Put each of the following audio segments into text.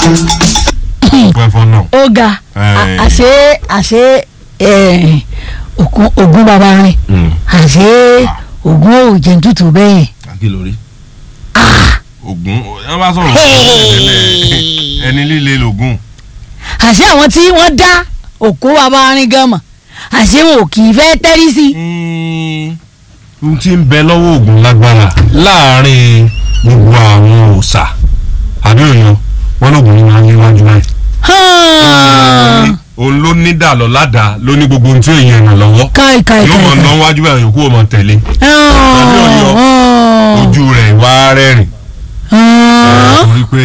pẹ́ fọ́ náà. ó ga Ẹ̀. àṣé àṣé eh, ògún ògún bàbá rìn àṣé ògún òjò tútù bẹ́ẹ̀ kí ló rí. ogun ẹ bá sọ̀rọ̀ tẹ́lẹ̀ ẹni líle lògùn. àṣé àwọn tí wọ́n dá òkú bàbá rìn gan mọ̀ àṣé wọn ò kì í fẹ́ tẹ́rí sí i. n ti ń bẹ lọ́wọ́ ogun lágbára láàárín gbogbo àwọn òòṣà àbí òyìn wọn lóògùn ní máa ń léwájú báyìí. hàn òun ló ní dàlọ́ ládàá ló ní gbogbo ohun tí èèyàn ràn lọ́wọ́ káì káì yóò mọ̀ káì ná wájú báyìí yòókù ó mọ̀ tẹ̀lé hàn ọ̀yọ́. ojú rẹ̀ wá rẹ́rìn hàn torí pé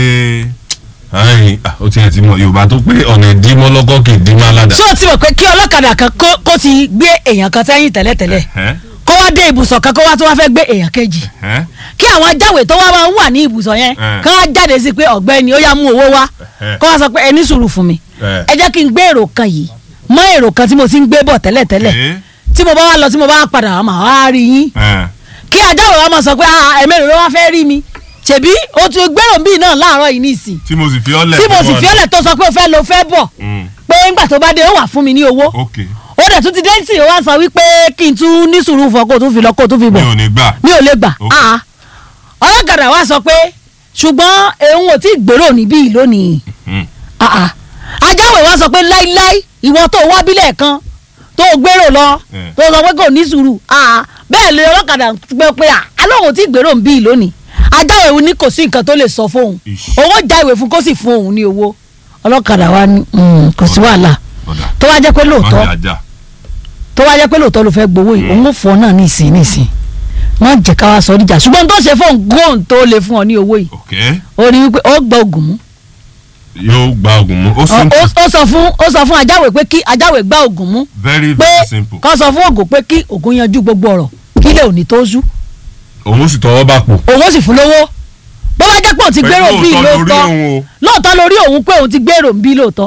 ayin, ah, ó tiẹ̀ ti mọ yorùbá tó pé ọ̀nà ìdímọ́ lọ́kọ́ kì í dímọ́ aládàá. ṣé o ti mọ̀ pé kí ọlọ́kadà kan kó kó ti gbé èèyàn kan sẹ́yìn tẹ́lẹ̀tẹ́lẹ̀ Ẹ́, kó wá dé ibùsọ̀ kan kó wá tó wá fẹ́ gbé èèyàn kejì ẹ́, kí àwọn ajáwé tó wá máa ń wà ní ibùsọ̀ yẹn Eh. kán á jáde sí pé ọ̀gbẹ́ni ó yá mú owó wá Eh. kó wá sọ pé ẹ ní sùúrù fún mi Eh. ẹ jẹ́ kí n gbé èrò kan yìí mọ́ èrò kan tí mo ti ń gbé bọ̀ tẹ́lẹ̀tẹ́lẹ̀ ẹ́, tí mo bá wá lọ tí mo bá wá padà wá máa wá rí yín ẹ́. kí ajáwé wa máa sọ pé ah ẹ̀mẹ́rin ló wá fẹ́ rí mi ṣèbí o ti gbèrò bíi náà láàárọ̀ yìí nísìn tí mo sì fi ọ́ lẹ̀. tí mo sì fún ọ fi ọ́lẹ̀ tó sọ pé o fẹ́ lo fẹ́ bọ̀ Mm, pé ńgbà tó bá dé ó wà fún mi ní owó ok ó dẹ̀ tún ti dé sí i ó wá sọ wípé kí n tún ní sùúrù fún ọ kó o tún fi lọ kó o tún fi mi bọ̀ ò ní gbà. mi ò lè gbà Ok. ah ọlọ́kadà wa sọ pé ṣùgbọ́n òun ò tí ì gbèrò níbí yìí lónìí Mm, ah ah ajáwé wa sọ pé láíláí ìwọ tó wá bílẹ̀ kan tó gbèrò lọ Eh. tó sọ pé kò ní sùúrù ah bẹ́ẹ̀ lè ọlọ́kadà pé pé ah alóhùn ò tí ì gbèrò níbí yìí lónìí ajáwé ní kò sí nǹkan tó lè sọ fóun Ish. owó já ìwé fún kó sì fún òun ní owó ọlọ́kadà wa ní "Mm, kò sí wàhálà ọ̀dà tó wá jẹ́ pé lóòótọ́ má jà jà. tó wá jẹ́ pé lóòótọ́ ló fẹ́ gbowó yìí òun ò fọ́ náà ní ìsìn ní ìsìn má jẹ́ ká wá sọ níjà ṣùgbọ́n tó ṣe fóun góòn tó lè fún ọ ní owó yìí ok ó ní wípé ó gba oògùn mú yóò gba oògùn mú ó Ó- simple ó ó sọ fún ó sọ fún ajáwé pé kí ajáwé gba oògùn mú very pé very simple. kó sọ fún oògùn pé kí oògùn yanjú gbogbo ọ̀rọ̀ kí lè òní tó sú òun sì tọwọ́ bá pò. òun ó sì fún lówó bó bá jẹ́ pé òun ti gbèrò Pẹ̀lú bí òótọ́ lórí lóòótọ́ òun o. lóòótọ́ lórí òun pé òun ti gbèrò bí lóòótọ́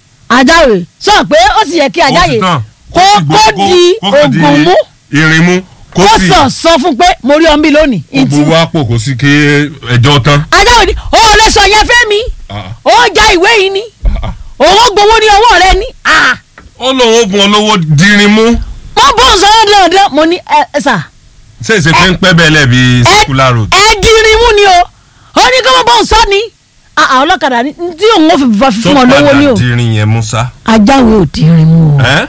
ajáwé sọ pé ó sì yẹ kí Ó ajáwé ti tán. kó sì kó gbó- di kó kàn di oògùn mú irin mú kó kó sì sọ sọ fún pé mo rí ọmọbí lónìí ìtì gbogbo wa pò kó sí kí ẹjọ́ tán. ajáwé ni ó lè sọ yẹn fẹ́ mi Ah, ó já ìwé yìí ni ah. òun gbowó ní ọwọ́ rẹ ni ah ó lóun ó bùn ọ lówó dirin mú mo bọ́ sọ́yọ́ dandan mo ní ẹ ẹ sà ṣé ìṣe pé ń pẹ́ bẹ́ẹ̀ lẹ́bi circular road. ẹ dirin mú ni o ó ní kí wọ́n bọ́ sọ ni ah ah, ọlọ́kadà ni tí òun ò fi fa tó fún ọ lówó ni o padà dirin yẹn mú sá. ajáwé ò dirin mú o ẹ́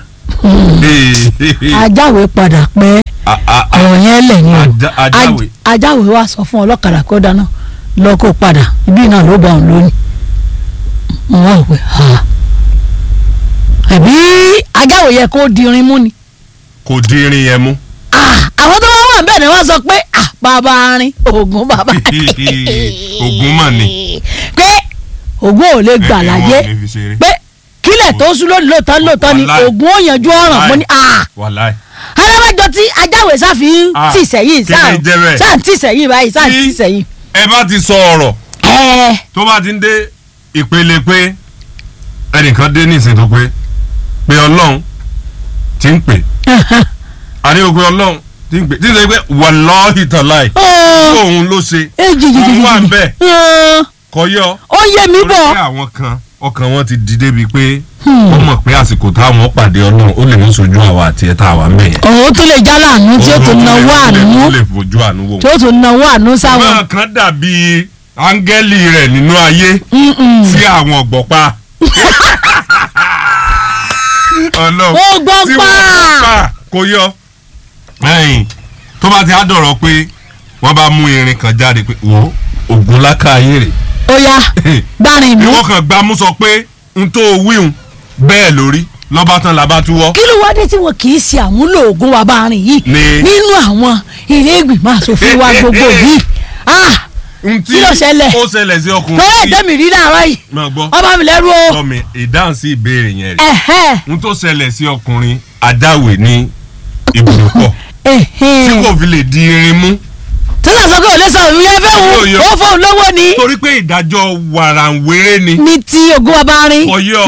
ajáwé padà pẹ́ Ah, ah, ah. ọ̀rọ̀ yẹn lẹ̀ ni o Ajá- Ajáwé. Aj- ajáwé wa sọ fún ọlọ́kadà kó dáná lọ kó padà ibi náà ló bá òun lónìí mo wá òwe ha àbí ajáwé yẹ kó dirin mú ni kò dirin yẹn mú. Ah, àwọn tó wá wà bẹ́ẹ̀ ni wọ́n sọ pé ah, bàbá rin oògùn bàbá Ògùn mà ní. pé oògùn ò lè gbà Ẹ- ẹ láyé wọn ò ní fi ṣeré. pé kílẹ̀ tó sún lónìí lóòótọ́ lóòótọ́ ni Wàláì. oògùn ó yanjú ọ̀ràn mo ní ah wàláì. alábàjọ tí ajáwé sáfi ń Ah, tì sẹ́yìn kí ni jẹ́ bẹ́ẹ̀? sáà ń tì sẹ́yìn báyìí sáà ń Tí- tì sẹ́yìn. ẹ bá ti sọ ọ̀rọ̀ ẹ tó bá ti ń dé ìpele pé ẹnìkan dé ní ìsìn tó pé pé ọlọ́run ti ń pè àní o pé ọlọ́run ti ń pè tí ń sọ pé wàlọ́ọ̀hì tàláì òun ló ṣe òun wà ń bẹ̀ kọyọ ó yé mi torí bọ̀ pé àwọn kan ọkàn wọn ti dìde bíi pé wọ́n mọ̀ pé àsìkò táwọn pàdé ọlọ́run ó lè mú sojú àwa àti ẹ̀ tá a wà mẹ́yẹn. òun tún lè jálá àánú tí ó tún náwó àánú ó lè fojú àánú wò. tí ó tún náwó àánú sáwọn. náà kan dàbí áńgẹ́lì rẹ̀ nínú ayé Mm-mm. tí àwọn ọ̀gbọ̀pá. ọlọ́run Ó gbọ́ tí pa. wọ́n gbọ́ pa kò yọ. ẹ̀yìn tó bá ti á dọ̀rọ̀ pé wọ́n bá mú irin kan jáde pé wò ó ògùn láká ayé rẹ̀. ó yá gbárin mú. ìwọ kan gbámú sọ pé n tó wíhun bẹ́ẹ̀ lórí lọ́ba tán làbá túwọ́. kí ló wá dé tí wọn kì í ṣe àmúlò oògùn wa bá rìn yìí Ní- nínú àwọn ilé ìgbìmọ̀ asòfin wa gbogbo yìí ah n tí Kí ló ṣẹlẹ̀? ó ṣẹlẹ̀ sí ọkùnrin lọ́rọ̀ ẹ̀jẹ̀ mi rí láàárọ̀ yìí máa gbọ́ ọba mi lẹ́rú o tọ́ mi ìdáhùn sí ìbéèrè yẹn rẹ̀ ẹ̀hẹ́ n tó ṣẹlẹ̀ sí ọkùnrin adáwè ní ibùdókọ̀ tí ẹ̀hẹ́ kò fi lè di irin mú tí wọ́n sọ pé òun lè sọ òun yẹn fẹ́ Yóò wù yọ. ó fóun lówó ni torí pé ìdájọ́ wàràǹwéré ni ní ti oògùn wa bá rìn. ọyọ́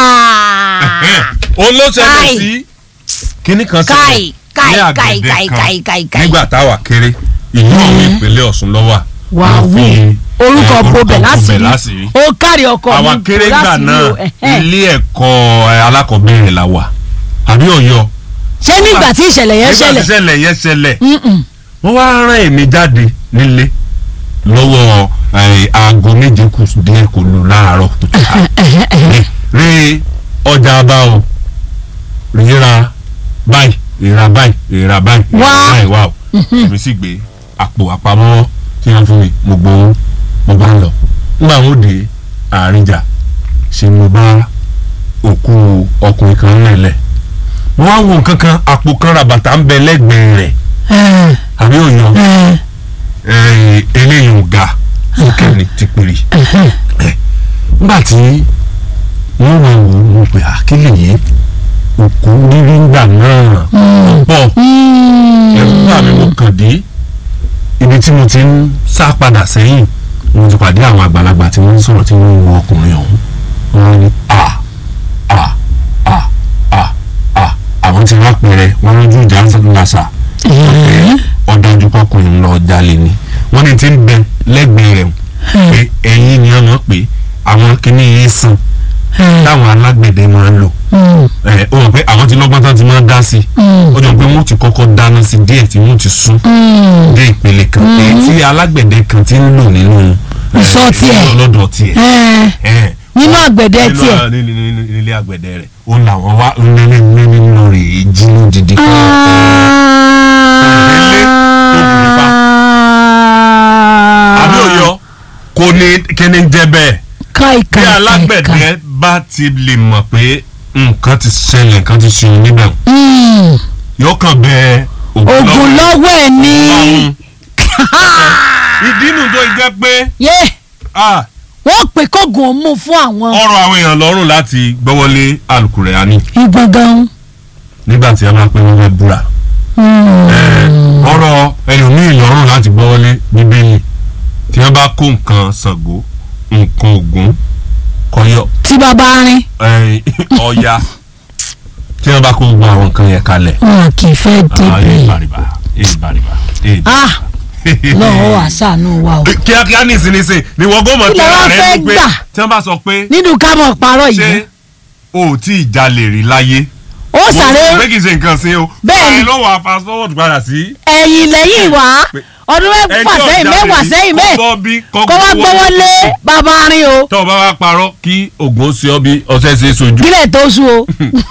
òun ló ṣẹlẹ̀ Káì. sí kíní kan káì ṣẹlẹ̀ ní káì káì àgbẹ̀dẹ káì kan káì káì káì. nígbà táwa kéré ìlú àwọn ìpínlẹ̀ Ọ̀ṣun lọ́wọ́ wà á wọ́n wù fi, orúkọ eh, bobẹ̀ láṣìírí láṣìírí ó kárí ọkọ mi àwa bò kéré gbà láṣìírí náà o, ẹ̀hẹ́n. ilé ẹ̀kọ́ ẹ, alákọ̀ọ́bẹ̀rẹ̀ la wà àbí ọ̀yọ́ ṣé nígbà tí ìṣẹ̀lẹ̀ yẹn nígbà tí ṣẹlẹ̀ ṣẹlẹ̀ yẹn ṣẹlẹ̀ Mm-mm. wọ́n wá rán èmi jáde nílé lọ́wọ́ ẹ, aago méje kù díẹ̀ kò lù láàárọ̀ kùtù rí ọjà bá o ríra báyìí ríra báyìí ríra báyìí ríra Wá. báyìí wá o èmi sì gbé àpò àpamọ́ tí wọ́n fún mi mo gbowó mo bá ń lọ nígbà wo dé àárín-jà ṣe mo bá òkú ọkùnrin kan lẹ̀lẹ̀ mo wá wo nǹkan kan àpò kan ràbàtà ń bẹ lẹ́gbẹ̀ẹ́ rẹ̀ Ẹ̀, àbí òyàn ẹ̀, eléyìí ò ga sókè ní tìpìrì ẹ̀hẹ́n. nígbà tí wọ́n máa wò ó mo pè àkílè yìí òkú rírí ńgbà náà pọ̀ ẹ̀rù bá mi mo kàn dé ibi tí mo ti ń sá padà sẹ́yìn mo ti pàdé àwọn àgbàlagbà tí wọ́n ń sọ̀rọ̀ tí wọ́n ń wo ọkùnrin ọ̀hún wọ́n ní à à à à à àwọn ti wá pẹ̀rẹ̀ wọ́n lójú ìjà ń lásà ọ̀dájú pọkùnrin lọ jalè ni wọ́n ní ti ń bẹ lẹ́gbẹ̀ẹ́ rẹ̀ pé ẹ̀yìn ni wọ́n mọ̀ pé àwọn kìíní yìí sàn táwọn alágbẹ̀dẹ máa ń lò ẹ̀ ó mọ̀ pé àwọn ti lọ́gbọ́n tán ti máa ń dá sí i ó jọ pé wọ́n ti kọ́kọ́ dáná sí díẹ̀ tí wọ́n ti sún dé ìpele kan èyí tí alágbẹ̀dẹ kan ti ń lò nínú ẹ̀, Ìsọ̀ tiẹ̀. lọ́dọ̀ tiẹ̀ ẹ̀, nínú àgbẹ̀dẹ nínú- tiẹ̀ ní- ní- ní- ní- nílé àgbẹ̀dẹ rẹ̀ ó làwọn wá nílé nínú rẹ̀ èyí jí lódìdí kan Ilé tó bù nípa. àbí òyọ kò ní kíni jẹ́ bẹ́ẹ̀ káì bí káì káì alágbẹ̀dẹ bá ti lè mọ̀ pé nǹkan ti ṣẹlẹ̀ nǹkan ti ṣe níbẹ̀ yóò kàn bẹ ogun lọ́wọ́ ẹ̀ ní Ọlọ́run. ìdí nu tó jẹ́ pé yé ah, wọ́n pè kógun ó mú fún àwọn ọ̀rọ̀ àwọn èèyàn lọ́rùn láti gbọ́wọ́lé Al-Qur'ani ìgbọ̀ngàn. nígbà tí a máa pẹ́ wọ́n fẹ́ búra ọ̀rọ̀ ẹlòmíì lọ́rùn láti gbọ́wọ́lé bíbélì tí wọ́n bá kó nǹkan Ṣàngó nǹkan Ògún kọyọ tí bàbá rin ẹ̀yìn, Ọya tí wọ́n bá kó gbogbo àwọn nǹkan yẹn kalẹ̀ wọn kì í fẹ́ Ah, èyí débi bàrìbà èyí bàrìbà èyí ah lọ́wọ́ wà sànú wa o kíákíá nísinsìnyí ni wọ́n gbọ́mọ̀ Kí lẹ wá tẹ́lẹ̀ rẹ fẹ́ ní pé gbà? tí wọ́n bá sọ pé nínú ká mọ̀ parọ́ ṣé yìí o ò tí ì jalè rí láyé ó mo sáré ti pé kì í ṣe nǹkan sí o Bẹ́ẹ̀ni. báyìí lọ́wọ́ fast forward padà sí ẹ̀yìn lẹ́yìn wá Pé- ọdún mẹ́fà ẹjọ́ sẹ́yìn jalè mẹ́wàá rí, sẹ́yìn kó mẹ́ bọ́ bí kó kó wá gbọ́wọ́ lé bàbá rin o tọ́ ọ bá wá parọ́ kí oògùn ó ṣe ọ bí ọṣẹ ṣe é sojú kílẹ̀ tó sú o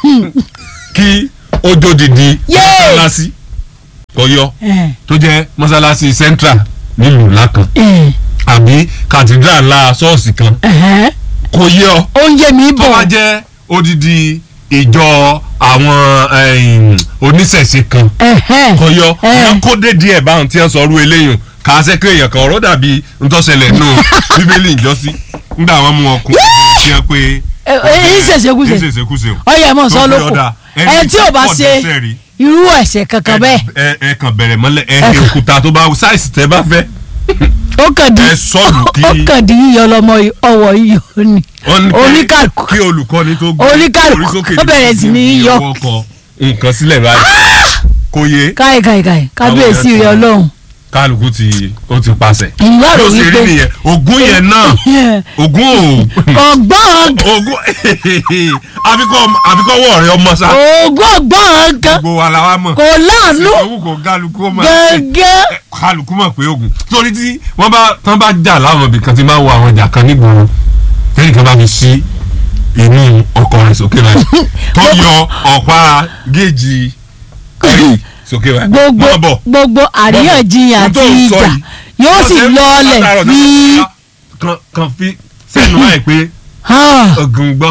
kí ojó didi Yéè. mọ́sálásí kọyọ Eh, tó jẹ́ mọ́sálásí central nílùú ńlá kan eh, àbí cathedral ńlá ṣọ́ọ̀ṣì kan ẹ̀hẹ́. kò yẹ ọ oúnjẹ mi tó bá bọ̀ jẹ́ odidi ìjọ àwọn ẹ̀yìn, oníṣẹ̀ṣe kan ẹ̀hẹ́. kọyọ Eh. wọn kó dé díẹ̀ báwọn tí wọ́n sọ ọrú eléyìn kà á sẹ́kẹ́ èèyàn kan ọ̀rọ̀ dàbí ntọ́sẹ̀lẹ̀ nù bíbélì ìjọsí nígbà wọn mú wọn kún tí wọ́n pé èyí ṣèṣekúṣe èyí ṣèṣekúṣe o ọyẹ mọ̀ sọ tó fi lóko ọ̀dà, ẹni ẹ tí ò bá pọ̀ ṣe dẹ́ṣẹ̀ rí. irú ẹ̀ṣẹ̀ kankan bẹ́ẹ̀ ẹ ẹ kàn bẹ̀rẹ̀ mọ́lẹ̀ ẹ ní òkúta tó bá sáìsì tẹ́ bá fẹ́ ó kàn di ẹ sọ́ọ̀lù kí ó kàn di yíyọ lọmọ ọwọ́ yíyọ ni wọ́n ní pé oníkàlùkù kí olùkọ́ni tó gbé Oníkàlùkù orí sókè ó bẹ̀rẹ̀ sí ní ní yọ. ọwọ́ kọ nǹkan sílẹ̀ báyìí kò yé káì káì káì kábíyèsí rẹ ọlọ́run kálukú ti ó ti pàṣẹ ìlú àrò yóò ṣe rí wípé nìyẹn ògún yẹn náà ògún ò ọgbọ́n ògún àfikọ́ àfikọ́ wọ̀ rẹ ọmọ sá ogún ọgbọ́n kan gbogbo wa la wa mọ̀ kò láàánú ìṣòwò kò kálukú ó máa ṣe gẹ́gẹ́ kálukú mọ̀ pé ogun torí tí wọ́n bá tán bá jà láwọn ibì kan tí máa ń wo àwọn ìjà kan nígboro tẹ́lẹ̀ kan bá fi sí inú ọkọ̀ rẹ̀ sókè báyìí tó yọ ọ̀pá géèjì kárì sókè báyìí gbogbo mọ́ bọ̀ gbogbo àríyànjiyàn Ohun tó àti ń sọ ìjà yìí, yóò sì ọ̀sẹ̀ lọọlẹ̀ látàárọ̀ náà, fi kan kan fi sẹ́nu báyìí pé ogun gbọ́.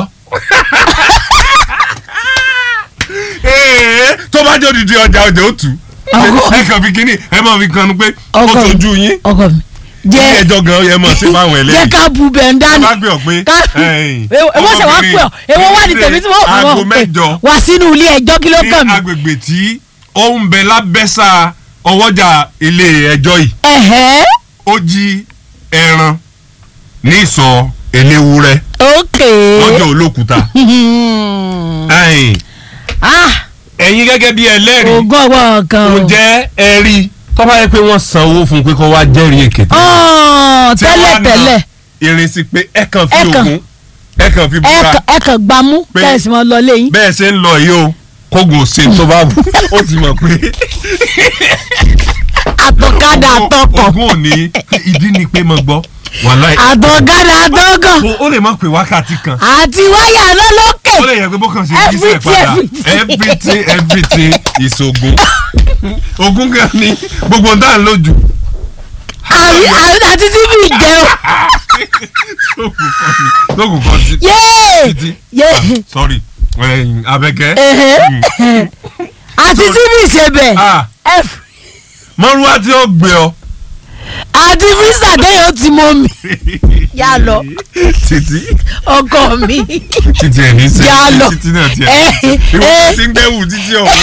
Ee, tó bá jẹ́ odidi ọjà ọjà ó tù Ọkọ- ẹ kàn fi kínní ẹ máa fi kanu pé ó Ọkọ mi. sojú yín ọkọ mi ilé jẹ́ ẹjọ́ gan yẹ mọ̀ sí fáwọn jẹ́ ẹlẹ́yìn ká bu bẹ̀ ń dání bá gbé ọ pé ká ẹ̀yìn, èwo ṣe wá pè ọ èwo wà ní tèmi tí wọ́n aago wọ́n pè mẹ́jọ wá sínú ilé ẹjọ́ kí ló ní kàn mí. agbègbè tí ó ń bẹ lábẹ́sà ọwọ́jà ilé ẹjọ́ yìí ẹ̀hẹ́ ó jí ẹran ní ìsọ̀ eléwúrẹ́ ókè. lọ́jọ́ olókùúta ẹ̀yìn ah ẹ̀yin gẹ́gẹ́ bí ẹlẹ́rìí ogún ọgbọ́n kan o. ǹjẹ́ ẹ rí tó bá yẹ pé wọ́n san owó fún un pé kó wá jẹ́rìí èké ọ̀n tí wọ́n tẹ́lẹ̀ á na tẹ́lẹ̀ irin sí pé ẹ kàn fi Ẹ kàn- ògùn ẹ kàn fi ẹ búra kàn- ẹ kàn gbámú Pé- kẹ́sì mọ́ lọ léyìn. bẹ́ẹ̀ ṣe ń lọ yìí o kógun ṣe tó bá wù ó ti mọ̀ pé àtọ̀kadà àtọkọ̀ ogún òní ìdí ni pé mo gbọ́ wàhálà àtọ̀kadà àtọkọ̀ ó lè má pé wákàtí kan àti wáyà lọ́lọ́kẹ̀. ó lè yẹ pé bó kàn ṣe jíṣẹ́ Everything, padà everything. everything everything is ogun ogun gan ni gbogbo ń dá lójú àrí àrí àti tí mi jẹ́ o. lóògùn kan ni lóògùn kan sí yéé títí yéé sorry ẹ̀yin, Abẹ́kẹ́ ẹ̀hẹ́. àti tí mi ṣe bẹ̀. ah F- mọ́rúwá tí ó gbé ọ àti físà déyàn ti mọ mi Yá lọ. títí ọkọ mi. títí ẹ̀ ní Yá lọ. sẹ́yìn títí náà tiẹ̀ Eh, ìwọ eh. ti ń gbẹ́wù títí ọ̀hún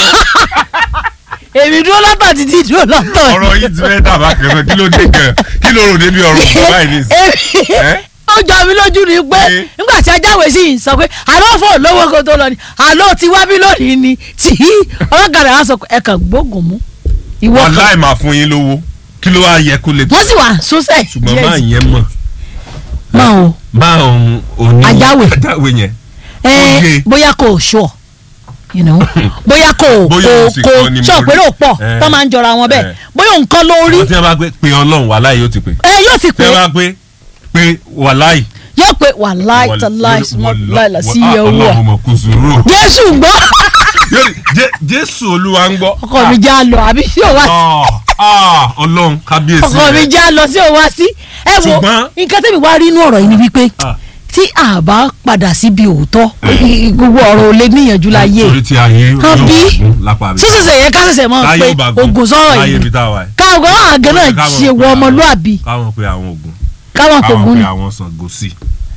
èmi dúró lọ́tọ̀ títí dúró lọ́tọ̀. ọ̀rọ̀ yìí ti fẹ́ dàbá kẹfẹ́ kí ló dé gan kí ló rò débi ọ̀rọ̀ ògùn báyìí ní ìsìn Èmi- Eh? ó jọ mi lójú ni pé Eh. nígbà tí ajáwé sì ń sọ pé àlọ́ fò lówó kó tó lọ ni àlọ́ ti wá bí lónìí ni tí ọlọ́kadà wa sọ pé ẹ kàn gbógun mú ìwọ kan wàláì máa fún yín lówó kí ló wá yẹ kó lè tó wọ́n sì wà sọ́sẹ̀ ṣùgbọ́n máa yẹn mọ̀ máa o máa òun òní Ajáwé. ajáwé yẹn ẹ Oye. bóyá kò sọ you know bóyá kò Bóyá kò òun sì kò kọ́ ni mo sọ rí. pé ló pọ̀ Eh. tó máa ń jọra wọn bẹ́ẹ̀ Eh. bóyá nǹkan lórí wọ́n ti bá pé pé ọlọ́run wàláì yóò ti pè ẹ yóò sì pé tẹ́ bá pé pé wàláì yóò pé wàláì tàláì láìla sí iye owó ẹ ọlọ́run mọ̀ kó sùúrù jésù gbọ́ Yóò ní, "Jé- jésù olúwa ń gbọ́ ọkọ mi já lọ àbí sí òwá Ah, ah, ọlọ́run kábíyèsí ọkọ mi rẹ̀. já lọ sí òwá sí ẹ wo Ṣùgbọ́n- nǹkan tẹ́mi wá rí inú ọ̀rọ̀ yìí ni wípé Ah. tí a bá padà síbi òótọ́ gbogbo ọ̀rọ̀ ò lè níyànjú láyé torí tí ayé yóò Àbí? gún lápá mi sísèsè yẹ ká ṣẹ̀ṣẹ̀ mọ̀ táyé pé ò bá gún ogun sọ̀rọ̀ láyé yìí ibi tá a wà yìí. káwọn àgẹ́ náà Káwọn ṣe pé wọ àwọn- ọmọlúàbí káwọn pe àwọn ogun káwọn kò káwọn gún pe ni àwọn Ṣàngó sí.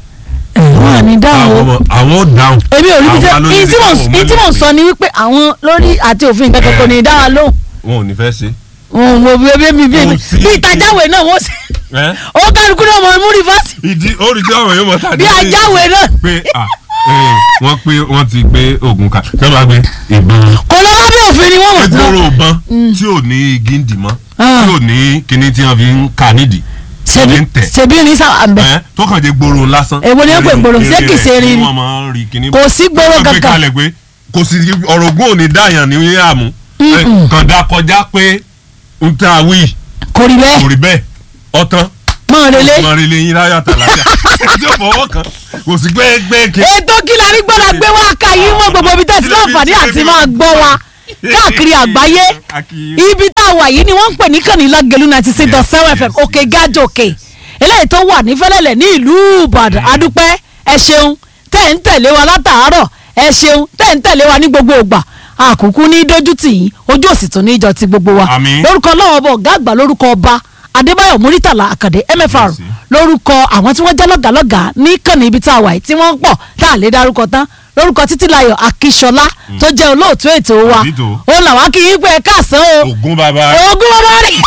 wọn à ní dáhùn o àwọn àwọn ò dáhùn. èmi ò rí bí Àwọn tẹ alóyè èyí ti tí mò káwọn ń èyí tí mò ń mọ́lẹ̀ sọ ni wípé àwọn lórí àti òfin kankan kò ní dá wa lóhùn wọn ò ní fẹ́ ṣe. wọn ò bí ebi bí Kò sí- bí ìtajáwé náà wọ́n ṣe ẹ́ ó kálukú náà mọ̀ mú rìfásì ìdí ó rí tí ọ̀rọ̀ yóò mọ̀ tàbí. bí ajáwé náà pé ah, eh, wọ́n pé wọ́n ti gbé ogun ká tí wọ́n bá gbé ìbọn kò lọ́wọ́ bí òfin ni wọ́n mọ̀ sí. gbogbo ìbọn tí ò ní igi ń dì mọ́ Ah. tí ò ní kinní tí wọ́n fi ń kà nídìí ṣebí ní tẹ̀. ṣebí ní sábà ń bẹ ẹ́ tó kàn jẹ́ gbòòrò lásán. Èwo ni ó pè gbòòrò? Ṣé kìí ṣe rin ni? wọ́n máa ń rí kinní. kò sí gbòòrò Wọ́n gbé kankan kalẹ̀ pé kò sí ọ̀rọ̀ ògùn òní dáyàn ní àmú Mm-mm. kàn dá kọjá pé ń tà wí kò rí kò bẹ́ẹ̀ rí bẹ́ẹ̀ ọ̀tán mọ̀ relé mọ̀ rí lẹ́yìn láyà tàlàyà tí ó fọwọ́ kan kò sí pé gbé ké ètò kí la rí gbọ́dọ̀ gbé wá ká yín mọ́ gbogbo ibi tẹ̀sí láǹfààní àti máa gbọ́ wa káàkiri àgbáyé ibi tá a wà yìí ni wọ́n ń pè ní kànnílá gẹ̀lú ninety six dot seven fm òkè gájò òkè eléyìí tó wà ní fẹ́lẹ́lẹ̀ ní ìlú ìbàdàn adúpẹ́ ẹ ṣeun tẹ́ ń tẹ̀lé wa látàárọ̀ ẹ ṣeun tẹ́ ń tẹ̀lé wa ní gbogbo ìgbà àkùkù ní dójútì yín ojú òsì tún ní ìjọ ti gbogbo wa Àmín. lórúkọ ọlọ́wọ́ bọ̀ ọ̀gá àgbà lórúkọ ọba adébáyọ̀ múrítàlá àkàdé mfr Yes. lórúkọ àwọn tí wọ́n jẹ́ lọ́gàlọ́gà ní kànnì ibi tá a wà yìí tí wọ́n ń pọ̀ tá a lè dárúkọ tán lórúkọ títílayọ̀ akíṣọlá tó jẹ́ olóòtú ètò wa Àbí tó. ó làwọn kì í pé ẹ káàsán o ògùn bàbá ogún bàbá rí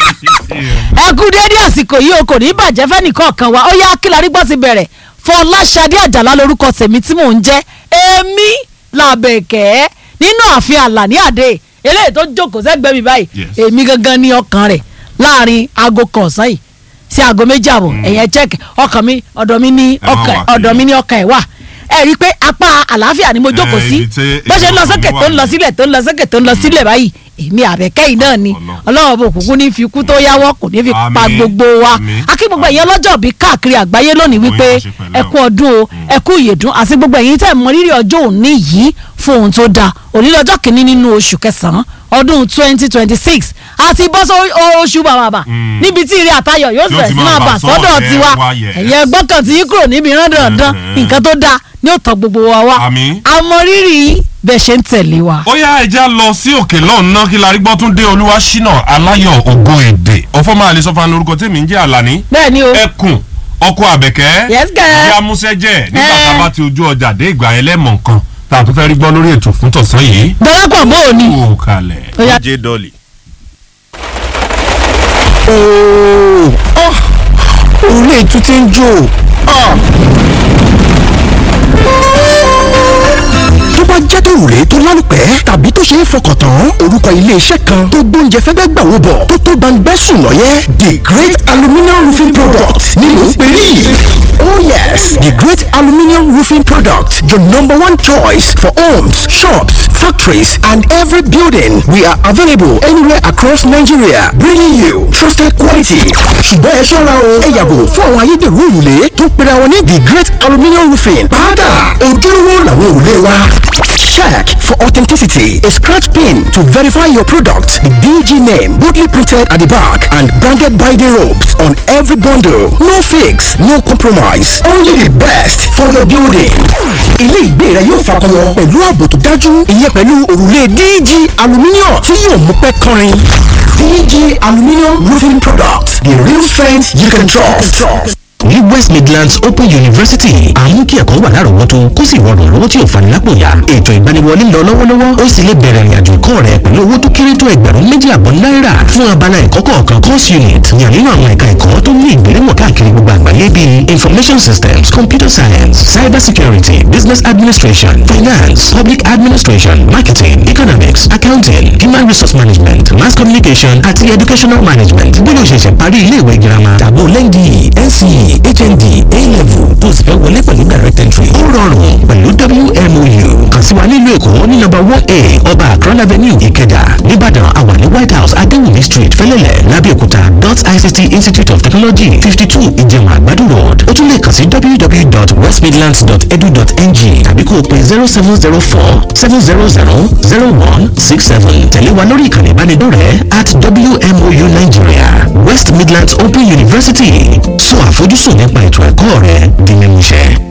ẹ kú déédé àsìkò yìí o kò ní bàjẹ́ fẹ́nìkọ̀ọ̀kan wa ó yá kí la rí gbọ́ ti bẹ̀rẹ̀ fọláṣadé àjàlá lórúkọ tèmi tí mò ń jẹ́ èmi làbẹ̀kẹ́ nínú ààfin àlàní àdé eléyìí tó jókòó sẹ́gbẹ̀ẹ́ mi báyìí Yes. èmi gangan ní ọkàn rẹ̀ láàrin aago kan ọ̀sán yìí sí aago méjì àbọ̀ ẹ̀yẹn check ọkàn mi ọ̀dọ̀ mi ní Ẹ má ọkàn wà kiri. ọ̀dọ̀ mi ní ọkàn ẹ̀ wà ẹ rí i pé apá àlàáfíà ni mo jókòó Eh, sí ibi tí bó ṣe ń lọ èèyàn sókè wà tó ń lọ ní. sílẹ̀ tó ń lọ sókè tó ń lọ sílẹ̀ báyìí èmi àbẹ̀kẹ́ yìí náà ni Ọlọ́run. ọlọ́run bò kúkú ní fi kú tó yáwọ́ kò ní fi pa Àmín. gbogbo wa Àmín. akí gbogbo ẹ̀yin ọlọ́jọ́ bí káàkiri àgbáyé lónìí wípé Oyin ṣe pẹ̀lẹ́ ẹ kú ọdún o ẹ kú ìyèdún àti gbogbo ẹ̀yin tẹ̀ mọ rírì ọjọ́ òní yìí fún ohun tó dáa òní lọ́jọ́ kìíní nínú oṣù kẹsàn-án ọdún twenty twenty six àti bọ́sọ̀ oṣù bàbàbà Mm. níbi tí ìrì àtayọ̀ yóò Yóò bẹ̀rẹ̀ ti sí máa máa bà bà sọ́dọ̀ sọ́dọ̀ ẹ tiwa wá, yes. ẹ̀yin ẹgbọ́n kan tí yín kúrò níbi rán dandan Mhm. nǹkan tó dáa ni ó tọ́ gbogbo wa wá Àmín. àmọ́ rírì bẹ́ẹ̀ ṣe ń tẹ̀lé wa. ó yá ẹja lọ sí òkè lọ́nà kí la rí gbọ́ tún dé olúwa ṣínà aláyọ̀ ògo èdè ọ̀fọ̀ máa lè sọ fún lórúkọ tèmi ń jẹ́ àlàní bẹ́ẹ̀ ni o ẹkùn ọkọ àbẹ̀kẹ́ Yes, girl. ìyá amúṣẹ́jẹ́ nígbà Eh. tá a bá ti ojú ọjà dé ìgbà yẹn lẹ́mọ̀ nǹkan tá a tún fẹ́ rí gbọ́ lórí ètò fún tọ̀sán yìí. darapọ̀ mọ́ òní. kú kalẹ̀. Ó yá. jẹ́ dọ́ọ̀lì. ooo òrùlé ètú ti ń jò Ah. tó bá jẹ́ tó rùlé tó lálùpẹ́ tàbí tó ṣe é fọkàn tán orúkọ iléeṣẹ́ kan tó gbóúnjẹ fẹ́fẹ́ gbà wó bọ̀ tó tó gbangbẹ́sùn lọ́yẹ́ the great aluminium roofing product ni mò ń pè ní. Oh yes, the great aluminium roofing product, your number one choice for homes, shops, factories, and every building. We are available anywhere across Nigeria, bringing you trusted quality. ṣùgbọ́n ẹ ṣọ́ra o ẹ yàgò fún àwọn ayédèrú òrùlé tó ń pera wọn ní the great aluminium roofing. padà ojúlówó làwọn òrùlé wa. Check for authenticity. A scratch pin to verify your product. The DG name boldly printed at the back and branded by the ropes on every bundle. No fix, no compromise. Only the best for your building. Ilé ìgbé rẹ yóò fakọyọ pẹ̀lú ààbò tó dájú. Ìyẹn pẹ̀lú òrùlé DG aluminium tí yóò mú pẹ́ kọrin. DG aluminium roofing product. The real strength you can trust. ní west midlands open university àmú kí ẹ̀kọ́ wà lárọ̀ọ́wọ́tó kó sì rọrùn lọ́wọ́ tí ò fani lápò ya ètò ìgbaniwọlé lọ lọ́wọ́lọ́wọ́ ó sì lè bẹ̀rẹ̀ ìrìnàjò ẹ̀kọ́ rẹ pẹ̀lú owó tó kéré tó ẹgbẹ̀rún méjì àbọ̀ náírà fún abala ẹ̀kọ́ kọ̀ọ̀kan course unit yàn nínú àwọn ẹ̀ka ẹ̀kọ́ tó ní ìgbéléwọ̀n káàkiri gbogbo àgbáyé bíi information systems computer science cyber security business administration finance public administration marketing economics accounting human resource management mass communication àti educational management bí ló ṣẹ̀ṣẹ̀ parí ilé ìwé girama tàbó lẹ́yìn nce hnd a-level tó sì fẹ́ wọlé pẹ̀lú direct entry ó rọrùn pẹ̀lú wmou kàn sí wa nílùú èkó ní nọ́mbà one a ọba akron avenue ìkẹjà nìbàdàn àwa ní white house adéwùmí street fẹlẹ́lẹ̀ lábẹ́òkúta dot ict institute of technology fifty two ìjẹun àgbàdo road ó tún lè kàn sí www.westmidlands.edu.ng tàbí kó o pè zero seven zero four seven zero zero zero one six seven tẹ̀lé wa lórí ìkànnì ìbánidọ́rẹ̀ẹ́ at wmou nigeria west midlands open university sọ àfojúsùn nípa ètò ẹ̀kọ́ rẹ di mímúṣẹ.